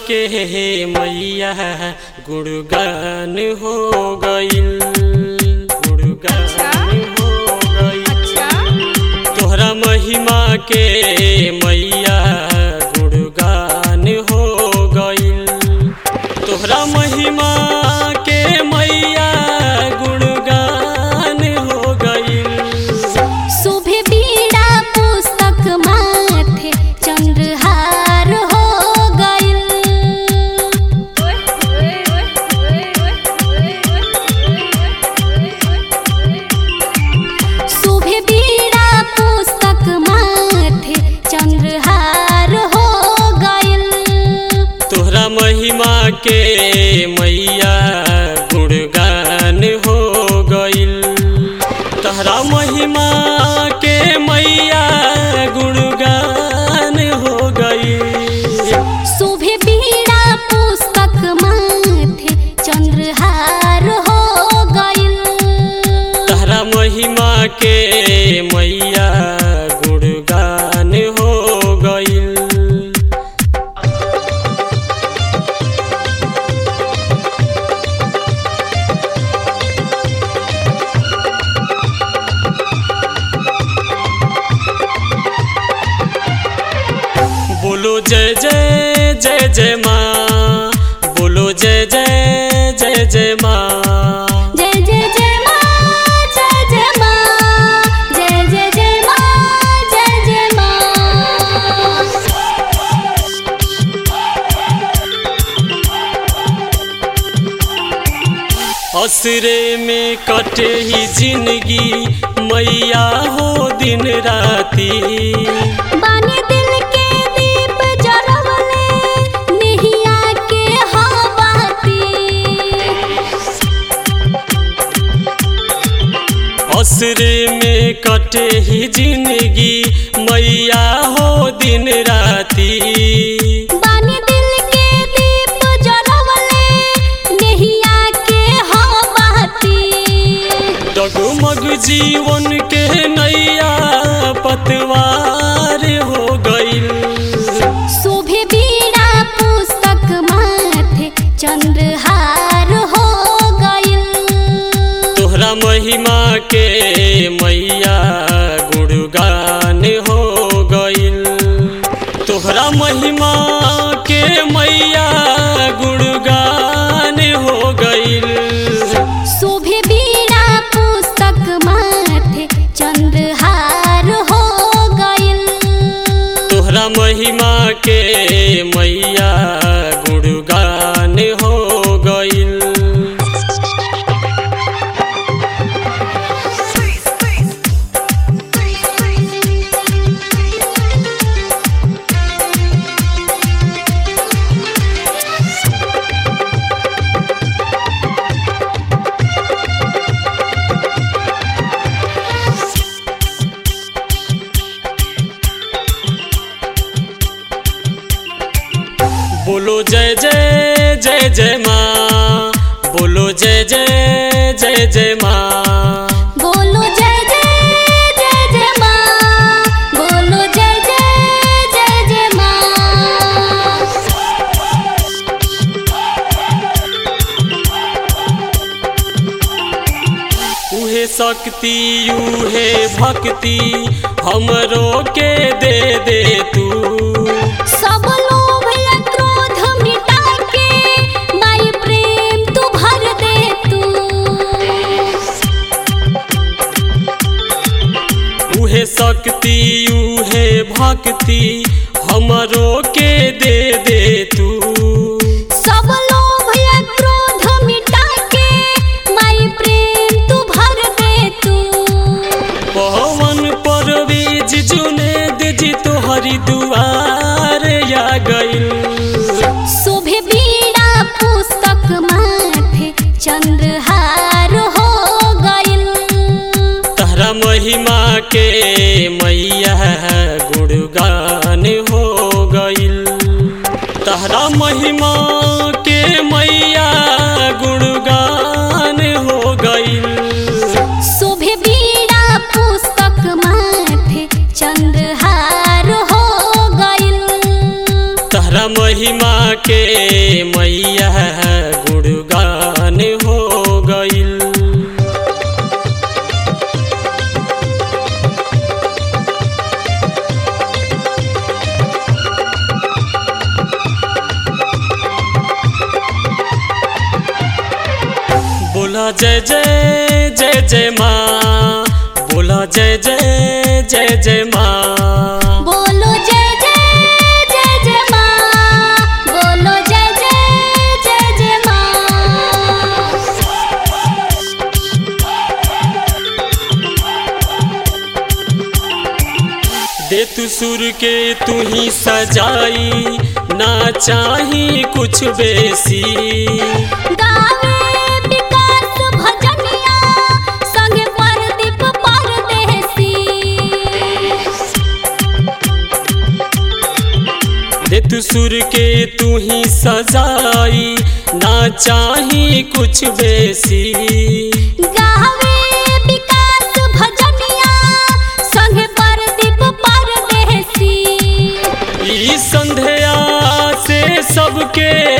के मैया गुणगान हो गईल गुणगान हो गईल अच्छा तोहरा महिमा के मैया गुणगान हो गईल तोहरा महिमा के मैया गुणगान हो गईल शुभे बीड़ा पुस्तक माथे चंद्रहार हो गइल शुभे बीड़ा पुस्तक माथे चंद्रहार हो गइल तोहरा महिमा के मैया गुणगान हो गईल तोहरा महिमा के मैया गुणगान हो गईल शुभे बीड़ा पुस्तक माथे चंद्रहार हो गइल तोहरा महिमा के मैया गुणगान हो गईल बोलो जय जय जय जय माँ बोलो जय जय जय जय माँ जय जय जय माँ जय जय माँ जय जय जय माँ जय जय माँ असरे में कटे ही जिंदगी मैया हो दिन राती बानी दिल के दीप जरवले नेहिया के हवाती असरे में कटे ही जिंदगी मैया हो दिन राती बानी दिल के दीप जरवले नेहिया के हवाती डगमग जीवन के नैया पतवार हो गईल शोभे बीड़ा पुस्तक माथे चंद्रहार हो गइल तोहरा महिमा के मैया गुणगान हो गईल तोहरा महिमा के मैया गुणगान हो गईल शोभे बीड़ा पुस्तक माथे चंद्रहार हो गइल तोहरा महिमा के मैया गुणगान हो गईल बोलो जय जय जय जय माँ बोलो जय जय जय जय माँ बोलो जय जय जय जय माँ बोलो जय जय जय जय माँ उहे शक्ति उहे भक्ति हमरो के दे दे तू सब लोभ या क्रोध मिटा के माई प्रेम तू भर दे तू उहे शक्ति उहे भक्ति हमरो के दे दे तू सब लोभ या क्रोध मिटा के माई प्रेम तू भर दे तू पवन परवीज जुने जी तोहरी दुआर या गईल शोभे बीड़ा पुस्तक माथे चंद्रहार हो गइल तहरा महिमा के मैया गुणगान हो गईल तहरा महिमा के मैया गुणगान हो गईल शोभे बीड़ा पुस्तक माथे चंद्रहार हो गइल तहरा महिमा के मैया गुणगान हो गईल बोला जय जय जय जय माँ बोला जय जय जय जय माँ बोलो जय जय जय जय माँ बोलो जय जय जय जय माँ दे तू सुर के तू ही सजाई ना चाही कुछ बेसी गावे विकास भजनिया संगे परदीप परदेसी दे तू सुर के तू ही सजाई ना चाही कुछ बेसी गावे विकास भजनिया संगे परदीप परदेसी ई संध्या से सबके